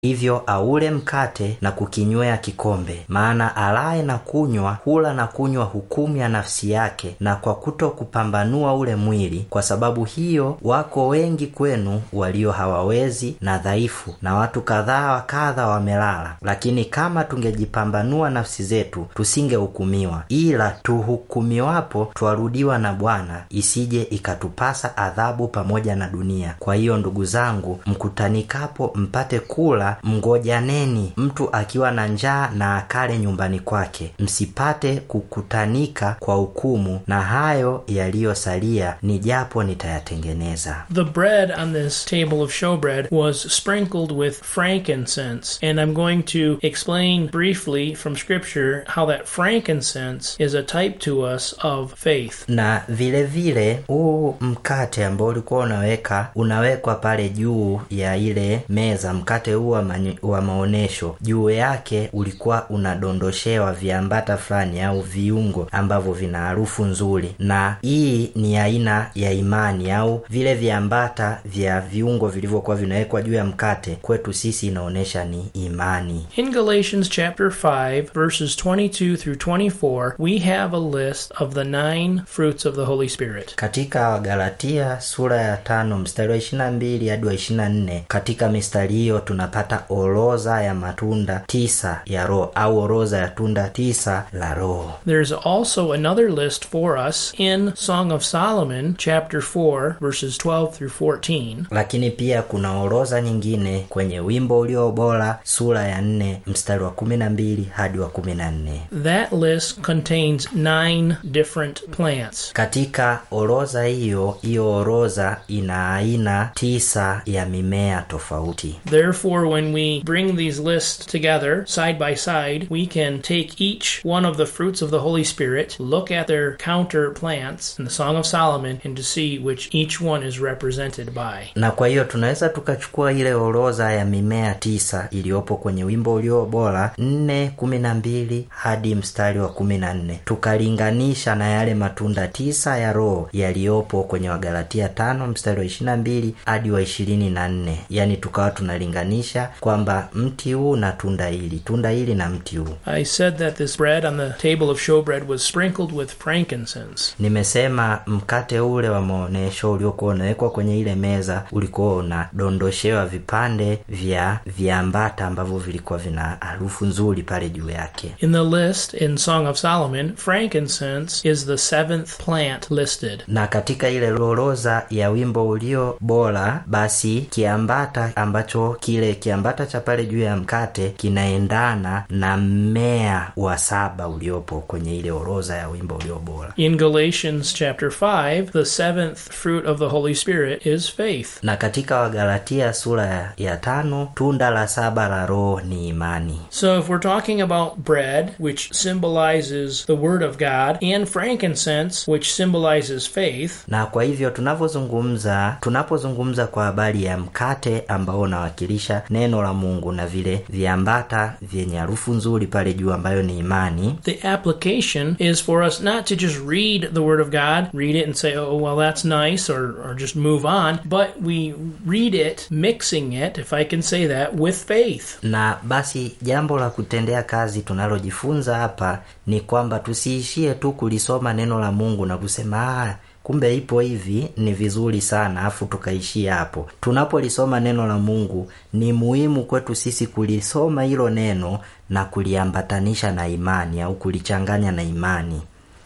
hivyo aule mkate na kukinywea kikombe. Maana alaye na kunywa hula na kunywa hukumu ya nafsi yake, na kwa kuto kupambanua ule mwili. Kwa sababu hiyo wako wengi kwenu walio hawawezi na dhaifu, na watu kadhaa wa kadha wamelala. Lakini kama tungejipambanua nafsi zetu, tusingehukumiwa. Ila tuhukumiwapo, twarudiwa na Bwana, isije ikatupasa adhabu pamoja na dunia. Kwa hiyo ndugu zangu, mkutanikapo mpate kula, mngojaneni mtu akiwa na njaa na akale nyumbani kwake, msipate kukutanika kwa hukumu, na hayo yaliyosalia ni japo nitayatengeneza. The bread on this table of showbread was sprinkled with frankincense, and I'm going to explain briefly from Scripture how that frankincense is a type to us of faith. na vile vile huu mkate ambao ulikuwa unaweka unawekwa pale juu ya ile meza mkate huu wa, manyo- wa maonyesho juu yake ulikuwa unadondoshewa viambata fulani au viungo ambavyo vina harufu nzuri na hii ni aina ya imani au vile viambata vya viungo vilivyokuwa vinawekwa juu ya mkate kwetu sisi inaonyesha ni imani In Galatians chapter 5, verses 22 through 24, we have a list of the nine fruits of the Holy Spirit. katika wagalatia sura ya tano mstari wa ishirina mbili hadi wa ishirina nne katika mistari hiyo tunapata orodha ya matunda tisa ya roho au orodha ya tunda tisa la roho There's also another list for us in Song of Solomon, chapter 4, verses 12 through 14. lakini pia kuna orodha nyingine kwenye wimbo ulio bora sura ya nne mstari wa kumi na mbili hadi wa kumi na nne That list contains nine different plants. katika orodha hiyo hiyo orodha ina aina tisa ya mimea tofauti Therefore, when we bring these lists together side by side, we can take each one of the fruits of the Holy Spirit, look at their counter plants in the Song of Solomon, and to see which each one is represented by. na kwa hiyo tunaweza tukachukua ile orodha ya mimea tisa iliyopo kwenye wimbo ulio bora nne kumi na mbili hadi mstari wa kumi na nne tukalinganisha na yale matunda tisa ya roho yaliyopo kwenye wagalatia tano mstari wa ishirina mbili hadi wa ishirini na nne yaani tukawa tunalinganisha kwamba mti huu na tunda hili tunda hili na mti huu I said that this bread on the table of showbread was sprinkled with frankincense. nimesema mkate ule wa maonyesho uliokuwa unawekwa kwenye ile meza ulikuwa unadondoshewa vipande vya viambata ambavyo vilikuwa vina harufu nzuri pale juu yake In the list in Song of Solomon, frankincense is the seventh plant listed. na katika ile orodha ya wimbo ulio bora basi kiambata ambacho kile kiambata cha pale juu ya mkate kinaendana na mmea wa saba uliopo kwenye ile orodha ya wimbo ulio bora In Galatians chapter 5, the seventh fruit of the Holy Spirit is faith. na katika wagalatia sura ya, ya tano tunda la saba la roho ni imani So, if we're talking about bread, which symbolizes the Word of God, and frankincense, which symbolizes faith, na kwa hivyo tunavyozungumza tunapozungumza kwa habari ya mkate ambao unawakilisha neno la mungu na vile viambata vyenye harufu nzuri pale juu ambayo ni imani the application is for us not to just read the Word of God, read it and say, oh, well, that's nice, or, or just move on, but we read it, mixing it, if I can say that, with faith. na basi jambo la kutendea kazi tunalojifunza hapa ni kwamba tusiishie tu kulisoma neno la mungu na kusema ah, kumbe ipo hivi ni vizuri sana afu tukaishia hapo tunapolisoma neno la mungu ni muhimu kwetu sisi kulisoma hilo neno na kuliambatanisha na imani au kulichanganya na imani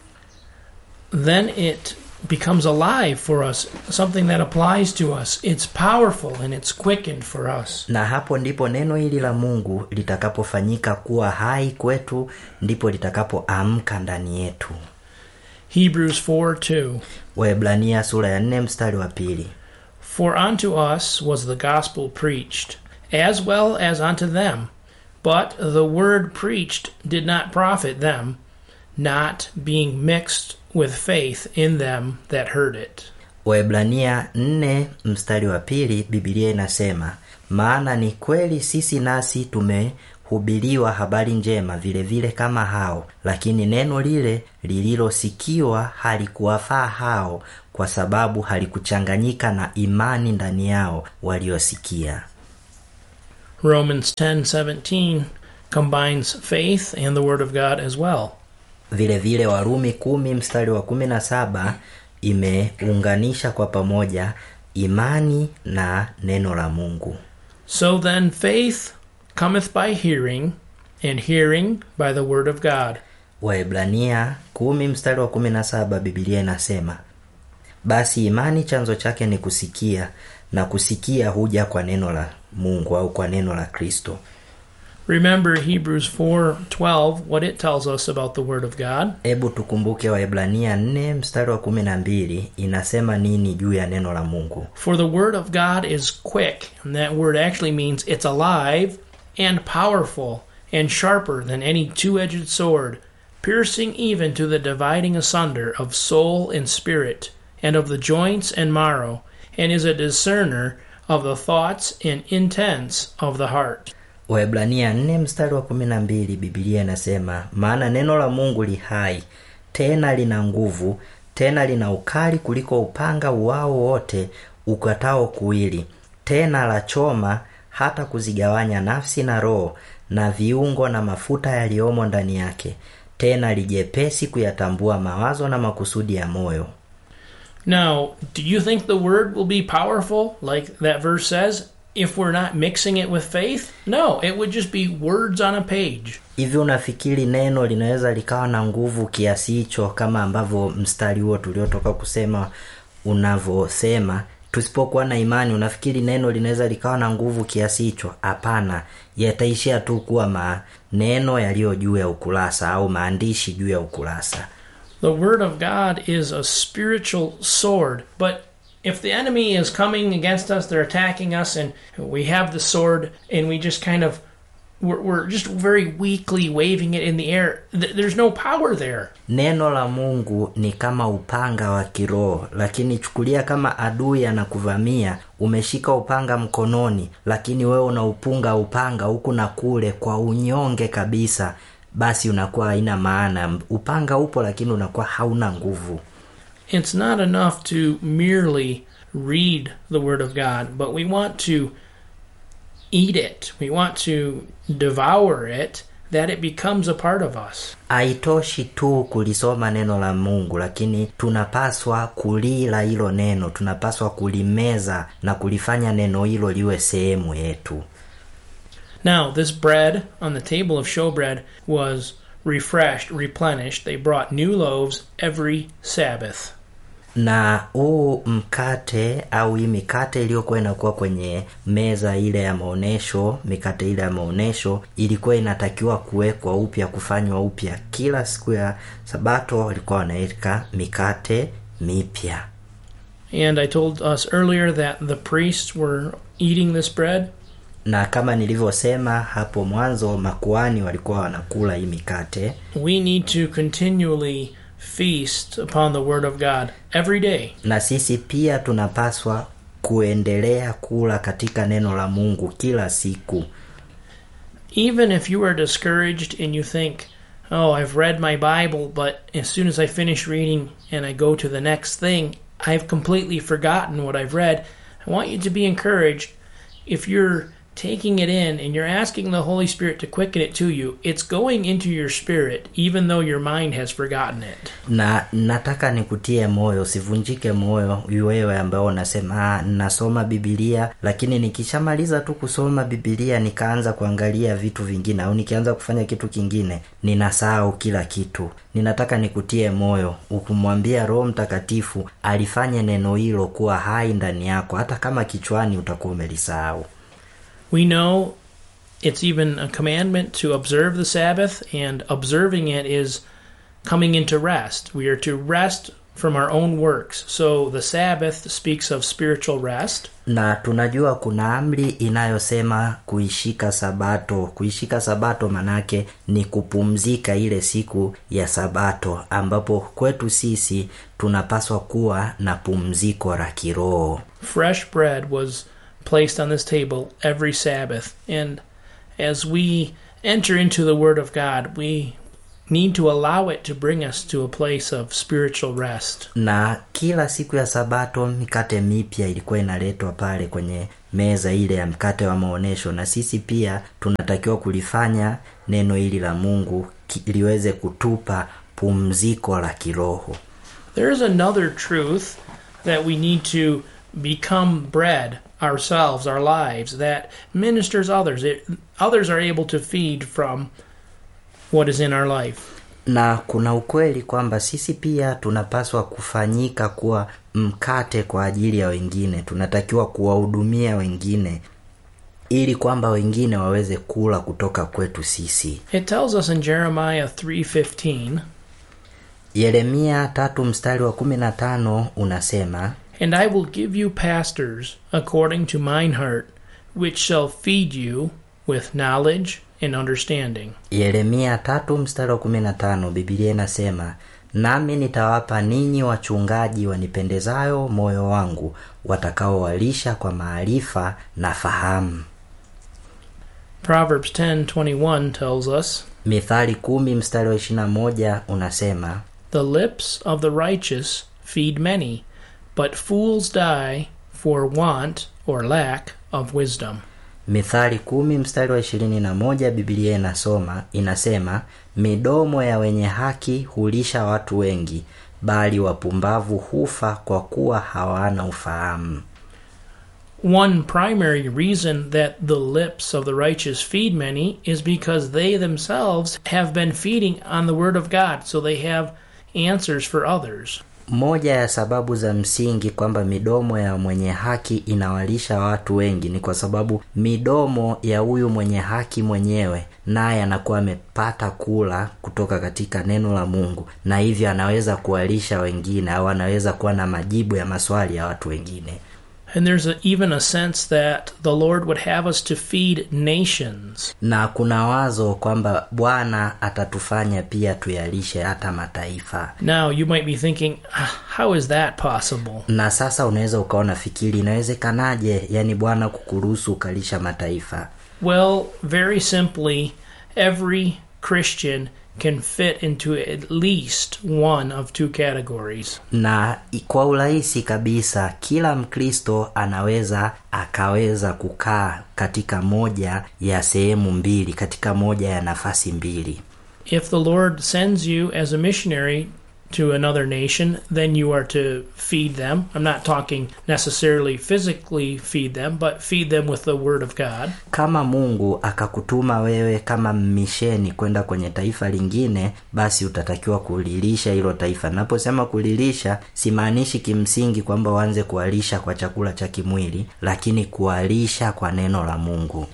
then it becomes alive for us, something that applies to us. It's powerful and it's quickened for us. na hapo ndipo neno hili la mungu litakapofanyika kuwa hai kwetu ndipo litakapoamka ndani yetu Hebrews 4 2. waebrania sura ya nne mstari wa pili For unto us was the gospel preached, as well as unto them. But the word preached did not profit them, not being mixed with faith in them that heard it. Waebrania nne mstari wa pili Biblia inasema maana ni kweli sisi nasi tumehubiriwa habari njema vile vile kama hao, lakini neno lile lililosikiwa halikuwafaa hao, kwa sababu halikuchanganyika na imani ndani yao waliosikia. Romans 10:17 combines faith and the word of God as well. vile vile warumi kumi mstari wa kumi na saba imeunganisha kwa pamoja imani na neno la mungu So then faith cometh by hearing and hearing by the word of God. waebrania kumi mstari wa kumi na saba bibilia inasema basi imani chanzo chake ni kusikia na kusikia huja kwa neno la mungu au kwa neno la kristo Remember Hebrews 4:12 what it tells us about the word of God. hebu tukumbuke waebrania 4 mstari wa kumi na mbili inasema nini juu ya neno la mungu For the word of God is quick, and that word actually means it's alive and powerful and sharper than any two edged sword, piercing even to the dividing asunder of soul and spirit, and of the joints and marrow, and is a discerner of the thoughts and intents of the heart. Waebrania 4 mstari wa 12 Biblia inasema maana neno la Mungu li hai tena lina nguvu tena lina ukali kuliko upanga uwao wote ukatao kuwili tena la choma hata kuzigawanya nafsi na roho na viungo na mafuta yaliyomo ndani yake tena lijepesi kuyatambua mawazo na makusudi ya moyo Now, do you think the word will be powerful, like that verse says, if we're not mixing it with faith? No, it would just be words on a page. hivi unafikiri neno linaweza likawa na nguvu kiasi hicho kama ambavyo mstari huo tuliotoka kusema unavyosema tusipokuwa na imani unafikiri neno linaweza likawa na nguvu kiasi hicho hapana yataishia tu kuwa maneno yaliyo juu ya ukurasa au maandishi juu ya ukurasa The word of God is a spiritual sword, but if the enemy is coming against us, they're attacking us, and we have the sword, and we just kind of we're, we're just very weakly waving it in the air. Th- there's no power there. neno la mungu ni kama upanga wa kiroho lakini chukulia kama adui anakuvamia umeshika upanga mkononi lakini wewe unaupunga upanga huku na kule kwa unyonge kabisa basi unakuwa haina maana upanga upo lakini unakuwa hauna nguvu It's not enough to merely read the Word of God, but we want to eat it. We want to devour it, that it becomes a part of us. haitoshi tu kulisoma neno la mungu lakini tunapaswa kulila hilo neno tunapaswa kulimeza na kulifanya neno hilo liwe sehemu yetu Now, this bread on the table of showbread was refreshed, replenished. They brought new loaves every Sabbath. na huu mkate au hii mikate iliyokuwa inakuwa kwenye meza ile ya maonyesho mikate ile ya maonyesho ilikuwa inatakiwa kuwekwa upya kufanywa upya kila siku ya sabato walikuwa wanaweka mikate mipya And I told us earlier that the priests were eating this bread. na kama nilivyosema hapo mwanzo makuani walikuwa wanakula hii mikate We need to continually feast upon the Word of God every day. na sisi pia tunapaswa kuendelea kula katika neno la mungu kila siku Even if you are discouraged and you think, oh, I've read my Bible, but as soon as I finish reading and I go to the next thing, I've completely forgotten what I've read. I want you to be encouraged. If you're taking it in and you're asking the Holy Spirit to quicken it to you, it's going into your spirit, even though your mind has forgotten it. na nataka nikutie moyo usivunjike moyo wewe ambao unasema "Ah, nasoma bibilia lakini nikishamaliza tu kusoma bibilia nikaanza kuangalia vitu vingine au nikianza kufanya kitu kingine ninasahau kila kitu ninataka nikutie moyo ukumwambia roho mtakatifu alifanye neno hilo kuwa hai ndani yako hata kama kichwani utakuwa umelisahau We know it's even a commandment to observe the Sabbath, and observing it is coming into rest. We are to rest from our own works. So the Sabbath speaks of spiritual rest. na tunajua kuna amri inayosema kuishika sabato kuishika sabato manake ni kupumzika ile siku ya sabato ambapo kwetu sisi tunapaswa kuwa na pumziko la kiroho Fresh bread was placed on this table every Sabbath. And as we enter into the Word of God, we need to allow it to bring us to a place of spiritual rest. na kila siku ya sabato mikate mipya ilikuwa inaletwa pale kwenye meza ile ya mkate wa maonyesho na sisi pia tunatakiwa kulifanya neno hili la mungu ki- liweze kutupa pumziko la kiroho There's another truth that we need to become bread ourselves, our lives, that ministers others. It, others are able to feed from what is in our life. na kuna ukweli kwamba sisi pia tunapaswa kufanyika kuwa mkate kwa ajili ya wengine tunatakiwa kuwahudumia wengine ili kwamba wengine waweze kula kutoka kwetu sisi It tells us in Jeremiah 3:15, yeremia tatu mstari wa kumi na tano unasema "And I will give you pastors according to mine heart, which shall feed you with knowledge and understanding." yeremia tatu mstari wa kumi na tano bibilia inasema nami nitawapa ninyi wachungaji wanipendezayo moyo wangu watakaowalisha kwa maarifa na fahamu Proverbs 10:21 tells us, mithali kumi mstari wa ishirina moja unasema The lips of the righteous feed many, but fools die for want or lack of wisdom. mithali kumi mstari wa ishirini na moja bibilia inasoma inasema midomo ya wenye haki hulisha watu wengi bali wapumbavu hufa kwa kuwa hawana ufahamu One primary reason that the lips of the righteous feed many is because they themselves have been feeding on the Word of God, so they have answers for others. moja ya sababu za msingi kwamba midomo ya mwenye haki inawalisha watu wengi ni kwa sababu midomo ya huyu mwenye haki mwenyewe naye anakuwa amepata kula kutoka katika neno la mungu na hivyo anaweza kuwalisha wengine au anaweza kuwa na majibu ya maswali ya watu wengine And there's a, even a sense that the Lord would have us to feed nations. na kuna wazo kwamba bwana atatufanya pia tuyalishe hata mataifa Now, you might be thinking, "Ah, how is that possible? na sasa unaweza ukaona fikiri inawezekanaje yani bwana kukuruhusu ukalisha mataifa Well, very simply, every Christian can fit into at least one of two categories. na i- kwa urahisi kabisa kila mkristo anaweza akaweza kukaa katika moja ya sehemu mbili katika moja ya nafasi mbili If the Lord sends you as a missionary to another nation, then you are to feed them. I'm not talking necessarily physically feed them, but feed them with the Word of God. kama mungu akakutuma wewe kama mmisheni kwenda kwenye taifa lingine basi utatakiwa kulilisha hilo taifa naposema kulilisha simaanishi kimsingi kwamba uanze kuwalisha kwa chakula cha kimwili lakini kuwalisha kwa neno la mungu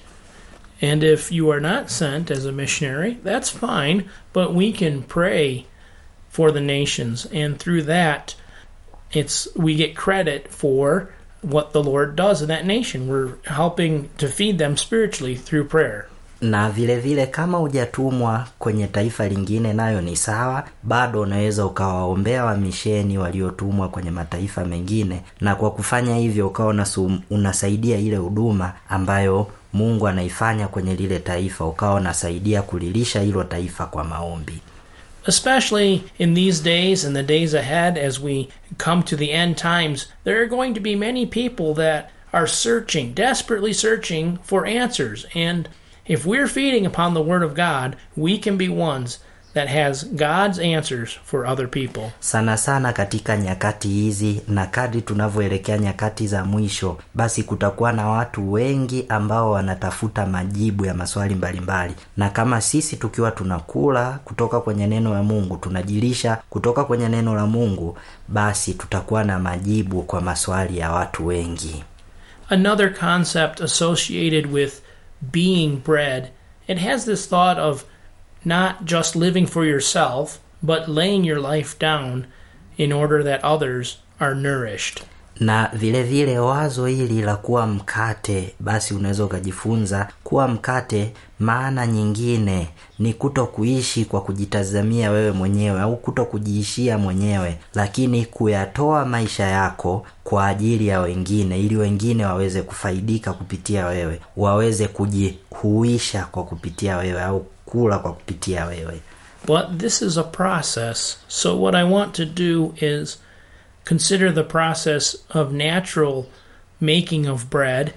And if you are not sent as a missionary, that's fine, but we can pray for the nations and through that it's we get credit for what the Lord does in that nation. We're helping to feed them spiritually through prayer. na vile vile kama hujatumwa kwenye taifa lingine nayo ni sawa bado unaweza ukawaombea wamisheni waliotumwa kwenye mataifa mengine na kwa kufanya hivyo ukawa unasum- unasaidia ile huduma ambayo mungu anaifanya kwenye lile taifa ukawa unasaidia kulilisha hilo taifa kwa maombi Especially in these days and the days ahead as we come to the end times, there are going to be many people that are searching, desperately searching for answers. And if we're feeding upon the Word of God, we can be ones that has God's answers for other people. sana sana katika nyakati hizi na kadri tunavyoelekea nyakati za mwisho basi kutakuwa na watu wengi ambao wanatafuta majibu ya maswali mbalimbali na kama sisi tukiwa tunakula kutoka kwenye neno la mungu tunajilisha kutoka kwenye neno la mungu basi tutakuwa na majibu kwa maswali ya watu wengi Another concept associated with being bread, it has this thought of not just living for yourself, but laying your life down in order that others are nourished. na vile vile wazo hili la kuwa mkate basi unaweza ukajifunza kuwa mkate maana nyingine ni kuto kuishi kwa kujitazamia wewe mwenyewe au kuto kujiishia mwenyewe lakini kuyatoa maisha yako kwa ajili ya wengine ili wengine waweze kufaidika kupitia wewe waweze kujihuisha kwa kupitia wewe au kula kwa kupitia wewe But this is a process. So, what I want to do is consider the process of natural making of bread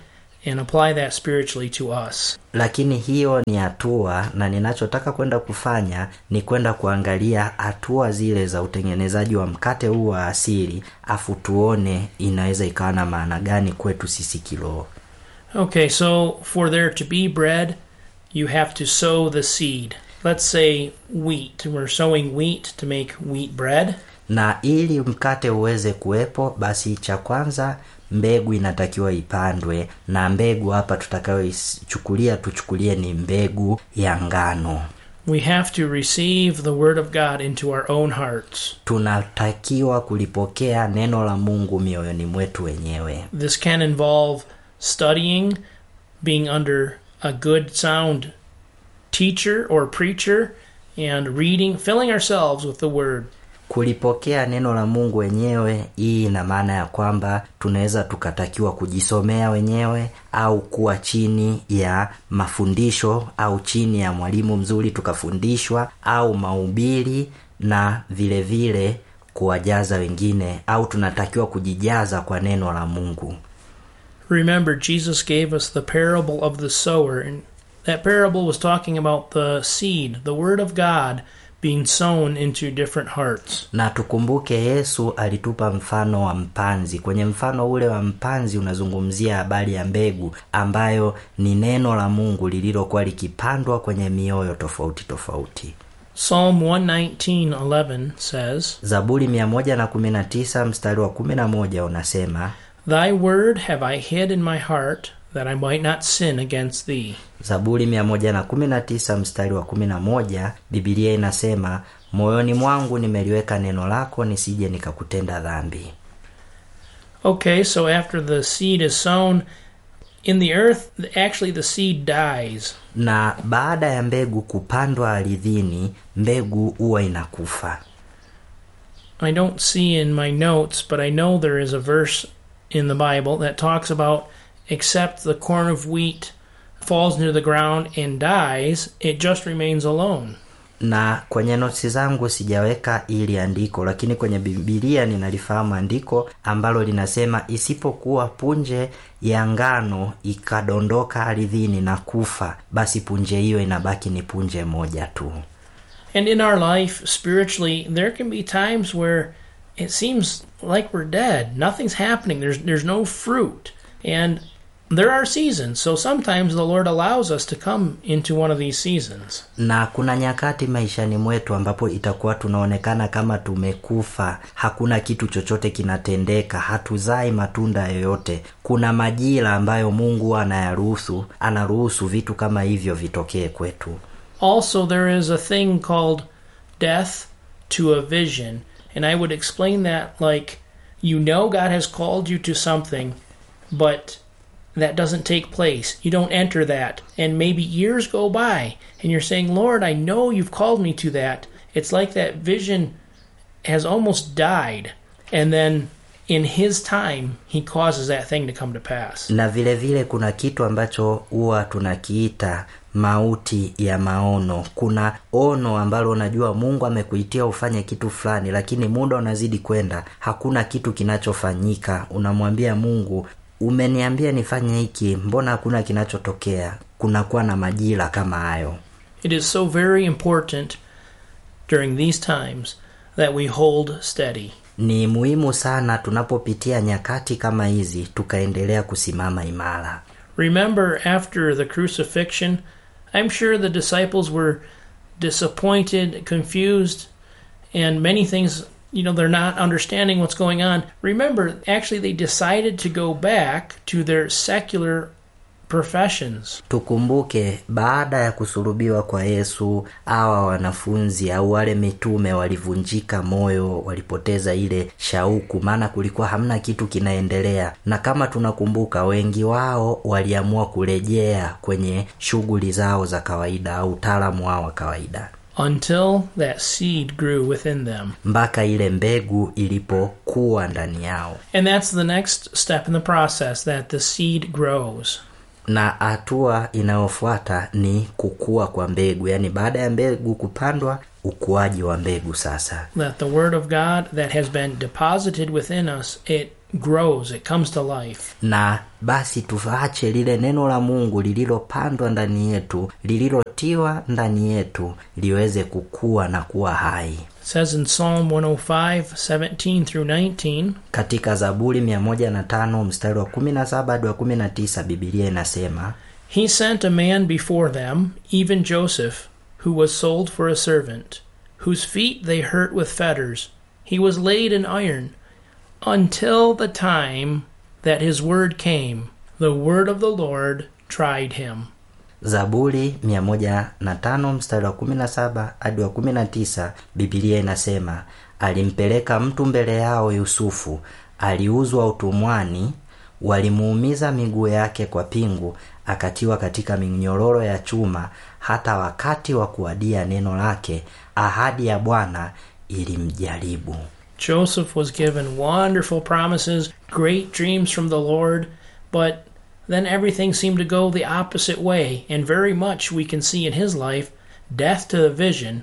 and apply that spiritually to us. lakini hiyo ni hatua na ninachotaka kwenda kufanya ni kwenda kuangalia hatua zile za utengenezaji wa mkate huu wa asili afu tuone inaweza ikawa na maana gani kwetu sisi kiroho Okay, so for there to be bread, you have to sow the seed. Let's say wheat. We're sowing wheat to make wheat bread. na ili mkate uweze kuwepo basi cha kwanza mbegu inatakiwa ipandwe na mbegu hapa tutakayoichukulia tuchukulie ni mbegu ya ngano We have to receive the Word of God into our own hearts. tunatakiwa kulipokea neno la mungu mioyoni mwetu wenyewe This can involve studying, being under a good, sound teacher or preacher, and reading, filling ourselves with the Word. kulipokea neno la mungu wenyewe hii ina maana ya kwamba tunaweza tukatakiwa kujisomea wenyewe au kuwa chini ya mafundisho au chini ya mwalimu mzuri tukafundishwa au mahubiri na vile vile kuwajaza wengine au tunatakiwa kujijaza kwa neno la mungu Remember, Jesus gave us the parable of the sower, and that parable was talking about the seed, the Word of God, being sown into different hearts. na tukumbuke yesu alitupa mfano wa mpanzi kwenye mfano ule wa mpanzi unazungumzia habari ya mbegu ambayo ni neno la mungu lililokuwa likipandwa kwenye mioyo tofauti tofauti Psalm 119:11 says, zaburi 119 mstari wa 11 unasema Thy word have I hid in my heart, that I might not sin against thee. zaburi 119 mstari wa 11 bibilia inasema moyoni mwangu nimeliweka neno lako nisije nikakutenda dhambi Okay, so after the seed is sown in the earth, actually the seed dies. na baada ya mbegu kupandwa ardhini mbegu huwa inakufa I don't see in my notes, but I know there is a verse in the Bible that talks about except the corn of wheat falls into the ground and dies, it just remains alone. na kwenye notsi zangu sijaweka ili andiko lakini kwenye bibilia ninalifahamu andiko ambalo linasema isipokuwa punje ya ngano ikadondoka ardhini na kufa basi punje hiyo inabaki ni punje moja tu And in our life, spiritually, there can be times where it seems like we're dead. Nothing's happening. There's there's no fruit. And there are seasons. So sometimes the Lord allows us to come into one of these seasons. na kuna nyakati maishani mwetu ambapo itakuwa tunaonekana kama tumekufa hakuna kitu chochote kinatendeka hatuzai matunda yoyote kuna majira ambayo mungu anayaruhusu anaruhusu vitu kama hivyo vitokee kwetu Also, there is a thing called death to a vision. And I would explain that like you know God has called you to something, but that doesn't take place. You don't enter that. And maybe years go by, and you're saying, Lord, I know you've called me to that. It's like that vision has almost died. And then in His time, He causes that thing to come to pass. na vile vile kuna kitu ambacho huwa tunakiita mauti ya maono kuna ono ambalo unajua mungu amekuitia ufanye kitu fulani lakini muda unazidi kwenda hakuna kitu kinachofanyika unamwambia mungu umeniambia nifanye hiki mbona hakuna kinachotokea kunakuwa na majira kama hayo It is so very important during these times that we hold steady. ni muhimu sana tunapopitia nyakati kama hizi tukaendelea kusimama imara Remember, after the crucifixion, I'm sure the disciples were disappointed, confused, and many things, you know, they're not understanding what's going on. Remember, actually, they decided to go back to their secular professions. tukumbuke baada ya kusulubiwa kwa yesu awa wanafunzi au wale mitume walivunjika moyo walipoteza ile shauku maana kulikuwa hamna kitu kinaendelea na kama tunakumbuka wengi wao waliamua kurejea kwenye shughuli zao za kawaida au utaalamu wao wa kawaida Until that seed grew within them. mpaka ile mbegu ilipokuwa ndani yao And that's the next step in the process that the seed grows. na hatua inayofuata ni kukua kwa mbegu yaani baada ya mbegu kupandwa ukuaji wa mbegu sasa that the word of God that has been deposited within us, it grows, it comes to life. na basi tuache lile neno la mungu lililopandwa ndani yetu lililotiwa ndani yetu liweze kukua na kuwa hai It says in Psalm 105, 17 through 19, katika zaburi 105 mstari wa 17 hadi wa 19 bibilia inasema He sent a man before them, even Joseph, who was sold for a servant, whose feet they hurt with fetters. He was laid in iron, until the time that his word came. The word of the Lord tried him. zaburi 105 mstari wa 17 hadi wa 19 bibilia inasema alimpeleka mtu mbele yao yusufu aliuzwa utumwani walimuumiza miguu yake kwa pingu akatiwa katika minyororo ya chuma hata wakati wa kuadia neno lake ahadi ya bwana ilimjaribu Joseph was given wonderful promises, great dreams from the Lord, but then everything seemed to go the opposite way, and very much we can see in his life death to the vision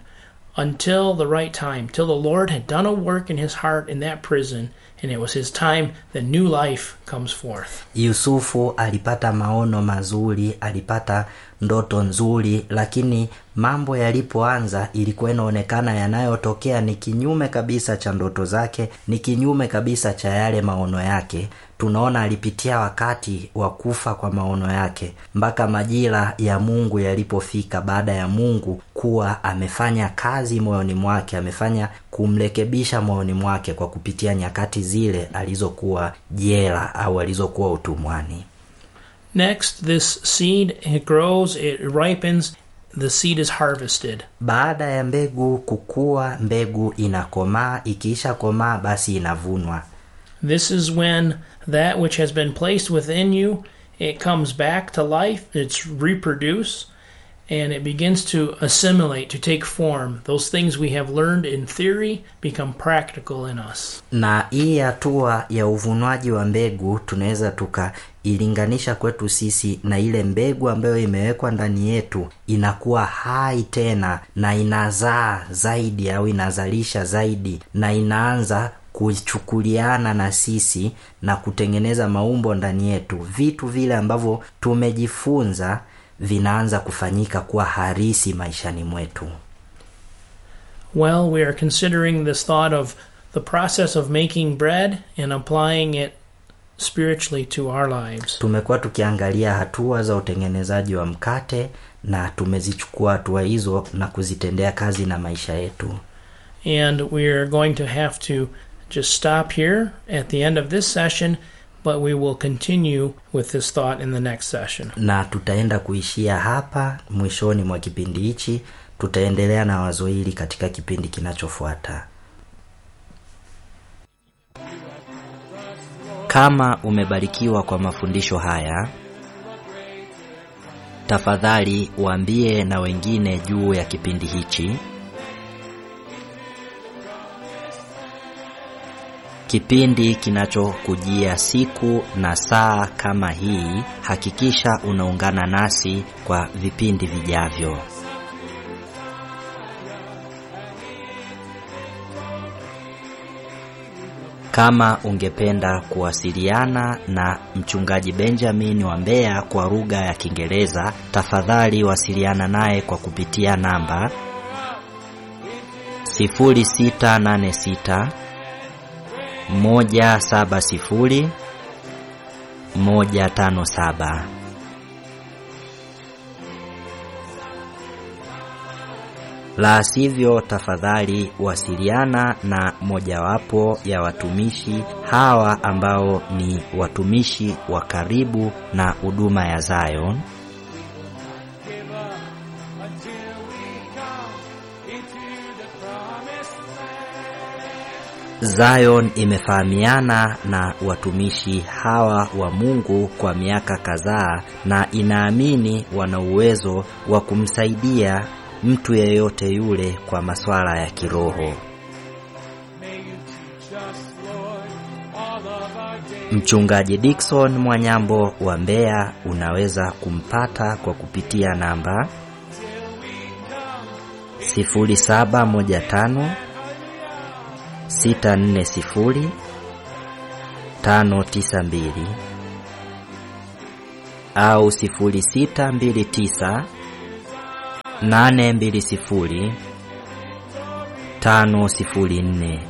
until the right time, till the Lord had done a work in his heart in that prison, and it was his time that new life comes forth. yusufu alipata maono mazuri alipata ndoto nzuri lakini mambo yalipoanza ilikuwa inaonekana yanayotokea ni kinyume kabisa cha ndoto zake ni kinyume kabisa cha yale maono yake tunaona alipitia wakati wa kufa kwa maono yake mpaka majira ya mungu yalipofika baada ya mungu kuwa amefanya kazi moyoni mwake amefanya kumrekebisha moyoni mwake kwa kupitia nyakati zile alizokuwa jela au alizokuwa utumwani Next, this seed it grows, it ripens, the seed is harvested. baada ya mbegu kukua mbegu inakomaa ikiisha komaa basi inavunwa This is when that which has been placed within you it comes back to life, it's reproduced, and it begins to assimilate, to take form. Those things we have learned in theory become practical in us. na hii hatua ya uvunwaji wa mbegu tunaweza tukailinganisha kwetu sisi na ile mbegu ambayo imewekwa ndani yetu inakuwa hai tena na inazaa zaidi au inazalisha zaidi na inaanza kuchukuliana na sisi na kutengeneza maumbo ndani yetu vitu vile ambavyo tumejifunza vinaanza kufanyika kuwa harisi maishani mwetu Well, we are considering this thought of the process of making bread and applying it spiritually to our lives. tumekuwa tukiangalia hatua za utengenezaji wa mkate na tumezichukua hatua hizo na kuzitendea kazi na maisha yetu And we are going to have to just stop here at the end of this session, but we will continue with this thought in the next session. na tutaenda kuishia hapa mwishoni mwa kipindi hichi tutaendelea na wazo hili katika kipindi kinachofuata kama umebarikiwa kwa mafundisho haya tafadhali waambie na wengine juu ya kipindi hichi kipindi kinachokujia siku na saa kama hii hakikisha unaungana nasi kwa vipindi vijavyo kama ungependa kuwasiliana na mchungaji benjamin wa mbeya kwa lugha ya kiingereza tafadhali wasiliana naye kwa kupitia namba 0686 moja saba sifuri moja tano saba la sivyo tafadhali wasiliana na mojawapo ya watumishi hawa ambao ni watumishi wa karibu na huduma ya Zion Zion imefahamiana na watumishi hawa wa Mungu kwa miaka kadhaa na inaamini wana uwezo wa kumsaidia mtu yeyote yule kwa masuala ya kiroho. Mchungaji Dickson Mwanyambo wa Mbeya unaweza kumpata kwa kupitia namba 0715 640 tano tisa mbili au sifuri sita mbili tisa nane mbili sifuri tano sifuri nne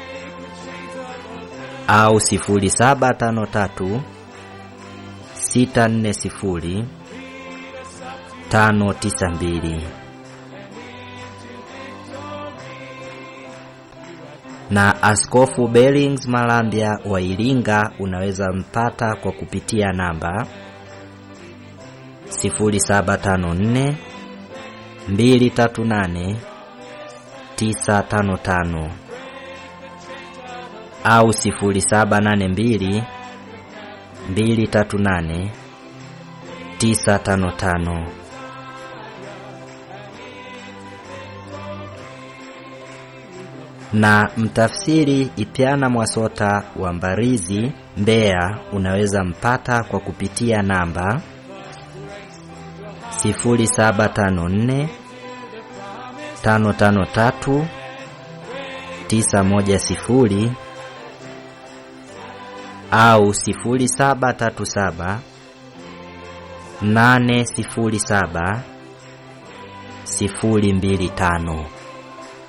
au sifuri saba tano tatu sita nne sifuri tano tisa mbili na Askofu Bellings Malambya wa Iringa unaweza mpata kwa kupitia namba 0754 238 955 au 0782 238 955. na mtafsiri Ipyana Mwasota wa Mbarizi, Mbeya, unaweza mpata kwa kupitia namba 0754 553 910 au 0737 807 025.